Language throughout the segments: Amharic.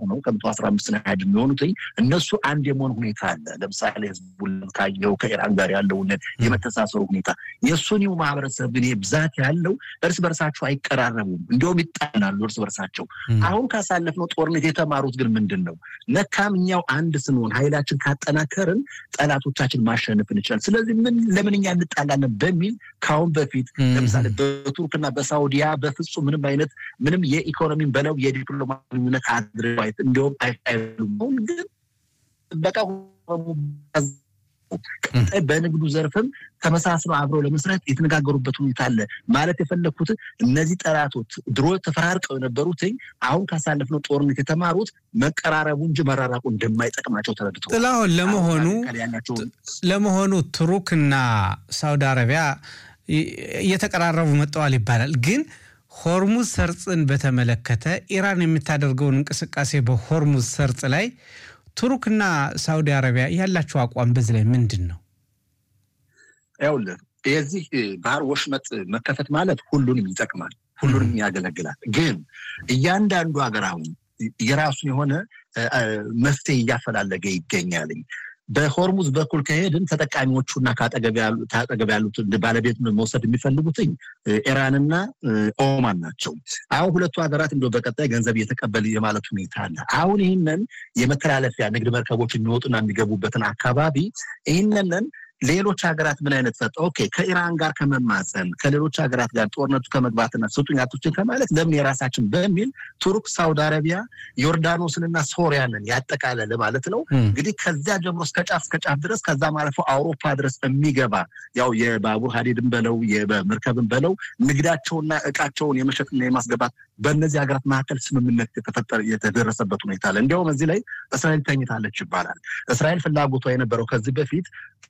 ሆነው ከመቶ አስራ አምስት ናድ የሚሆኑት እነሱ አንድ የመሆን ሁኔታ አለ። ለምሳሌ ህዝቡን ካየው ከኢራን ጋር ያለውን የመተሳሰሩ ሁኔታ የሱኒው ማህበረሰብ ግን ብዛት ያለው እርስ በርሳቸው አይቀራረቡም፣ እንዲሁም ይጣላሉ እርስ በርሳቸው። አሁን ካሳለፍነው ጦርነት የተማሩት ግን ምንድን ነው? ለካም እኛው አንድ ስንሆን ኃይላችን ካጠናከርን ጠላቶቻችን ማሸነፍ እንችላለን። ስለዚህ ምን ለምን እኛ እንጣላለን በሚል ከአሁን በፊት ለምሳሌ በቱርክና በሳውዲያ በፍጹም ምንም አይነት ምንም የኢኮኖሚን በለው የዲፕሎማነት አድርባይት እንዲሁም አይሉም ግን በቃ ቀጣይ በንግዱ ዘርፍም ተመሳስለው አብረው ለመስራት የተነጋገሩበት ሁኔታ አለ። ማለት የፈለግኩት እነዚህ ጠላቶች ድሮ ተፈራርቀው የነበሩትኝ አሁን ካሳለፍነው ጦርነት የተማሩት መቀራረቡ እንጂ መራራቁ እንደማይጠቅማቸው ተረድተው ጥላሁን ለመሆኑ ለመሆኑ ቱርክና ሳውዲ አረቢያ እየተቀራረቡ መጠዋል ይባላል ግን ሆርሙዝ ሰርጽን በተመለከተ ኢራን የምታደርገውን እንቅስቃሴ በሆርሙዝ ሰርጽ ላይ ቱርክና ሳውዲ አረቢያ ያላቸው አቋም በዚህ ላይ ምንድን ነው? ይኸውልህ የዚህ ባህር ወሽመጥ መከፈት ማለት ሁሉንም ይጠቅማል፣ ሁሉንም ያገለግላል። ግን እያንዳንዱ ሀገር አሁን የራሱን የሆነ መፍትሄ እያፈላለገ ይገኛልኝ። በሆርሙዝ በኩል ከሄድን ተጠቃሚዎቹና ከአጠገብ ያሉት ባለቤት መውሰድ የሚፈልጉትኝ ኢራንና ኦማን ናቸው። አሁን ሁለቱ ሀገራት እንደ በቀጣይ ገንዘብ እየተቀበል የማለት ሁኔታ አለ። አሁን ይህንን የመተላለፊያ ንግድ መርከቦች የሚወጡና የሚገቡበትን አካባቢ ይህንንን ሌሎች ሀገራት ምን አይነት ሰጠ? ኦኬ ከኢራን ጋር ከመማፀን ከሌሎች ሀገራት ጋር ጦርነቱ ከመግባትና ስጡኝ አትስጡኝ ከማለት ለምን የራሳችን በሚል ቱርክ፣ ሳውዲ አረቢያ፣ ዮርዳኖስንና ሶሪያንን ያጠቃለለ ማለት ነው። እንግዲህ ከዚያ ጀምሮ እስከ ጫፍ እስከ ጫፍ ድረስ ከዛም አልፎ አውሮፓ ድረስ የሚገባ ያው የባቡር ሀዲድን በለው የመርከብን በለው ንግዳቸውና እቃቸውን የመሸጥና የማስገባት በእነዚህ ሀገራት መካከል ስምምነት የተፈጠረ የተደረሰበት ሁኔታ አለ። እንዲያውም እዚህ ላይ እስራኤል ተኝታለች ይባላል። እስራኤል ፍላጎቷ የነበረው ከዚህ በፊት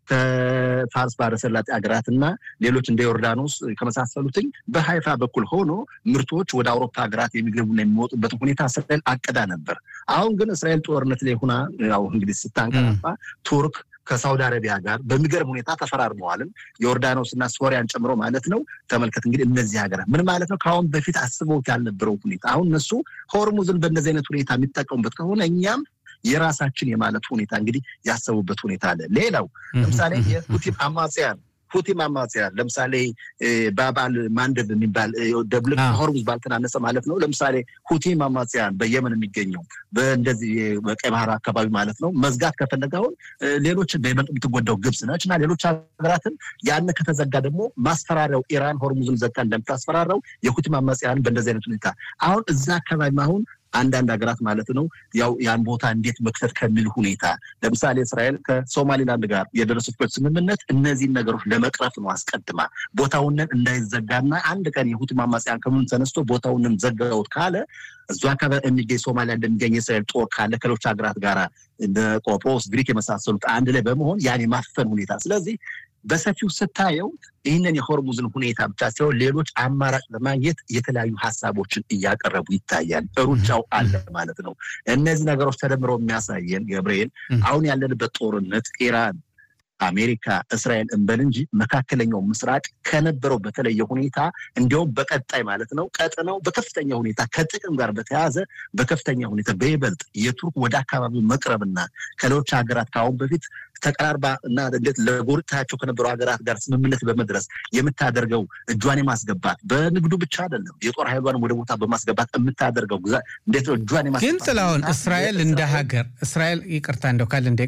ከፋርስ ባሕረ ሰላጤ ሀገራት እና ሌሎች እንደ ዮርዳኖስ ከመሳሰሉትኝ በሀይፋ በኩል ሆኖ ምርቶች ወደ አውሮፓ ሀገራት የሚገቡና የሚወጡበትን ሁኔታ እስራኤል አቅዳ ነበር። አሁን ግን እስራኤል ጦርነት ላይ ሆና ያው እንግዲህ ስታንቀላፋ ቱርክ ከሳውዲ አረቢያ ጋር በሚገርም ሁኔታ ተፈራርመዋልም ዮርዳኖስ እና ሶሪያን ጨምሮ ማለት ነው። ተመልከት እንግዲህ እነዚህ ሀገራት ምን ማለት ነው? ከአሁን በፊት አስበውት ያልነበረው ሁኔታ አሁን እነሱ ሆርሙዝን በእነዚህ አይነት ሁኔታ የሚጠቀሙበት ከሆነ እኛም የራሳችን የማለት ሁኔታ እንግዲህ ያሰቡበት ሁኔታ አለ። ሌላው ለምሳሌ የሁቲ አማጽያን ሁቲ አማጽያን ለምሳሌ ባባል ማንደብ የሚባል ደብል ሆርሙዝ ባልተናነሰ ማለት ነው። ለምሳሌ ሁቲ አማጽያን በየመን የሚገኘው በእንደዚህ በቀይ ባህር አካባቢ ማለት ነው መዝጋት ከፈለገ አሁን ሌሎች በይበልጥ የምትጎዳው ግብጽ ነች እና ሌሎች ሀገራትን ያን ከተዘጋ ደግሞ ማስፈራሪያው ኢራን ሆርሙዝን ዘግታ እንደምታስፈራራው የሁቲ አማጽያን በእንደዚህ አይነት ሁኔታ አሁን እዛ አካባቢ አሁን አንዳንድ ሀገራት ማለት ነው ያው ያን ቦታ እንዴት መክተት ከሚል ሁኔታ ለምሳሌ እስራኤል ከሶማሊላንድ ጋር የደረሱበት ስምምነት እነዚህን ነገሮች ለመቅረፍ ነው። አስቀድማ ቦታውንን እንዳይዘጋና አንድ ቀን የሁቲ አማጽያን ከምን ተነስቶ ቦታውንን ዘጋውት ካለ እዙ አካባቢ የሚገኝ ሶማሊያ እንደሚገኝ የእስራኤል ጦር ካለ ከሌሎች ሀገራት ጋር እንደ ቆጵሮስ፣ ግሪክ የመሳሰሉት አንድ ላይ በመሆን ያን የማፈን ሁኔታ ስለዚህ በሰፊው ስታየው ይህንን የሆርሙዝን ሁኔታ ብቻ ሲሆን ሌሎች አማራጭ ለማግኘት የተለያዩ ሀሳቦችን እያቀረቡ ይታያል። ሩጫው አለ ማለት ነው። እነዚህ ነገሮች ተደምረው የሚያሳየን ገብርኤል አሁን ያለንበት ጦርነት ኢራን አሜሪካ፣ እስራኤል እንበል እንጂ መካከለኛው ምስራቅ ከነበረው በተለየ ሁኔታ እንዲያውም በቀጣይ ማለት ነው ቀጥነው በከፍተኛ ሁኔታ ከጥቅም ጋር በተያያዘ በከፍተኛ ሁኔታ በይበልጥ የቱርክ ወደ አካባቢው መቅረብና ከሌሎች ሀገራት ከአሁን በፊት ተቀራርባ እና እንዴት ለጎረቤታቸው ከነበሩ ሀገራት ጋር ስምምነት በመድረስ የምታደርገው እጇን የማስገባት በንግዱ ብቻ አይደለም፣ የጦር ኃይሏን ወደ ቦታ በማስገባት የምታደርገው እንዴት ነው እጇን የማስገባት ግን ጥላሁን እስራኤል እንደ ሀገር እስራኤል ይቅርታ እንደው ካለ እንደ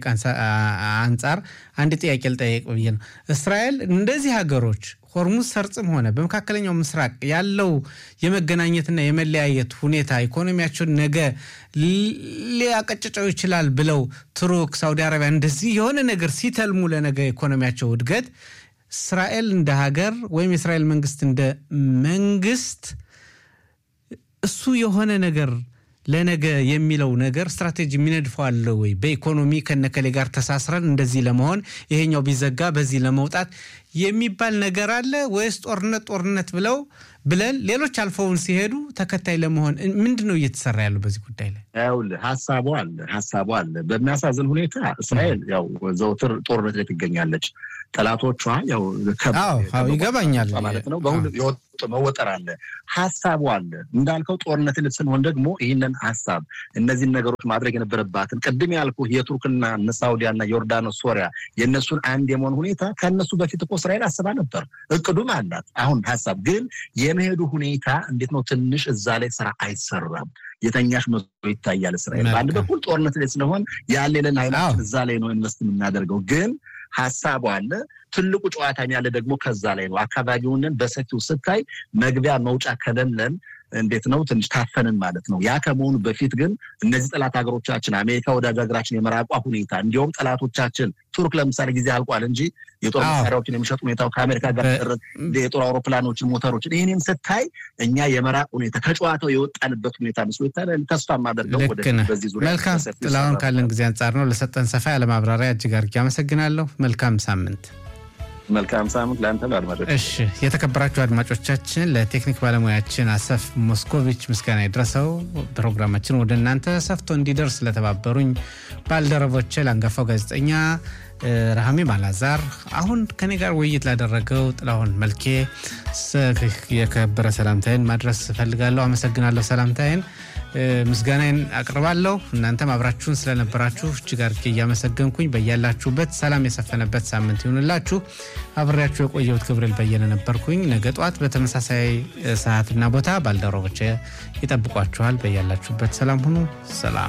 አንጻር አንድ ጥያቄ ልጠየቅ ብዬ ነው። እስራኤል እንደዚህ ሀገሮች ሆርሙዝ ሰርጽም ሆነ በመካከለኛው ምስራቅ ያለው የመገናኘትና የመለያየት ሁኔታ ኢኮኖሚያቸውን ነገ ሊያቀጭጨው ይችላል ብለው ቱርክ፣ ሳውዲ አረቢያ እንደዚህ የሆነ ነገር ሲተልሙ ለነገ ኢኮኖሚያቸው እድገት እስራኤል እንደ ሀገር ወይም የእስራኤል መንግስት እንደ መንግስት እሱ የሆነ ነገር ለነገ የሚለው ነገር ስትራቴጂ የሚነድፈው አለ ወይ? በኢኮኖሚ ከነከሌ ጋር ተሳስረን እንደዚህ ለመሆን ይሄኛው ቢዘጋ በዚህ ለመውጣት የሚባል ነገር አለ ወይስ ጦርነት ጦርነት ብለው ብለን ሌሎች አልፈውን ሲሄዱ ተከታይ ለመሆን ምንድን ነው እየተሰራ ያለው በዚህ ጉዳይ ላይ? ይኸውልህ ሀሳቡ አለ ሀሳቡ አለ። በሚያሳዝን ሁኔታ እስራኤል ያው ዘውትር ጦርነት ላይ ትገኛለች። ጠላቶቿ ያው ይገባኛል ማለት ነው። በሁሉ መወጠር አለ፣ ሀሳቡ አለ። እንዳልከው ጦርነት ስንሆን ደግሞ ይህንን ሀሳብ እነዚህን ነገሮች ማድረግ የነበረባትን ቅድም ያልኩ የቱርክና እነ ሳውዲያና ዮርዳኖስ፣ ሶሪያ የእነሱን አንድ የመሆን ሁኔታ ከእነሱ በፊት እኮ እስራኤል አስባ ነበር፣ እቅዱም አላት። አሁን ሀሳብ ግን የመሄዱ ሁኔታ እንዴት ነው? ትንሽ እዛ ላይ ስራ አይሰራም። የተኛሽ መስሎ ይታያል። እስራኤል በአንድ በኩል ጦርነት ላይ ስለሆን ያሌለን ኃይላችን እዛ ላይ ነው ኢንቨስት የምናደርገው ግን ሀሳቡ አለ። ትልቁ ጨዋታ ያለ ደግሞ ከዛ ላይ ነው። አካባቢውንን በሰፊው ስታይ መግቢያ መውጫ ከሌለን እንዴት ነው ትንሽ ታፈንን ማለት ነው። ያ ከመሆኑ በፊት ግን እነዚህ ጠላት ሀገሮቻችን አሜሪካ ወዳጅ ሀገራችን የመራቋ ሁኔታ እንዲሁም ጠላቶቻችን ቱርክ ለምሳሌ ጊዜ አልቋል እንጂ የጦር መሳሪያዎችን የሚሸጥ ሁኔታው ከአሜሪካ ጋር የጦር አውሮፕላኖችን፣ ሞተሮችን ይህንን ስታይ እኛ የመራቅ ሁኔታ ከጨዋታው የወጣንበት ሁኔታ ምስሎ ይታያል። ተስፋ የማደርገው በዚህ ዙሪያ መልካም ጥላሁን፣ ካለን ጊዜ አንጻር ነው። ለሰጠን ሰፋ ያለ ማብራሪያ እጅግ አድርጌ አመሰግናለሁ። መልካም ሳምንት። መልካም ሳምንት ለአንተ ለአድማጮች። እሺ የተከበራችሁ አድማጮቻችን፣ ለቴክኒክ ባለሙያችን አሰፍ ሞስኮቪች ምስጋና የደረሰው ፕሮግራማችን ወደ እናንተ ሰፍቶ እንዲደርስ ለተባበሩኝ ባልደረቦቼ ለአንጋፋው ጋዜጠኛ ረሃሜም አላዛር፣ አሁን ከኔ ጋር ውይይት ላደረገው ጥላሁን መልኬ የከበረ ሰላምታዬን ማድረስ እፈልጋለሁ። አመሰግናለሁ። ሰላምታዬን ምስጋናዬን አቅርባለሁ። እናንተም አብራችሁን ስለነበራችሁ እጅግ አድርጌ እያመሰገንኩኝ በያላችሁበት ሰላም የሰፈነበት ሳምንት ይሁንላችሁ። አብሬያችሁ የቆየሁት ገብርኤል በየነ ነበርኩኝ። ነገ ጠዋት በተመሳሳይ ሰዓትና ቦታ ባልደረቦቼ ይጠብቋችኋል። በያላችሁበት ሰላም ሁኑ። ሰላም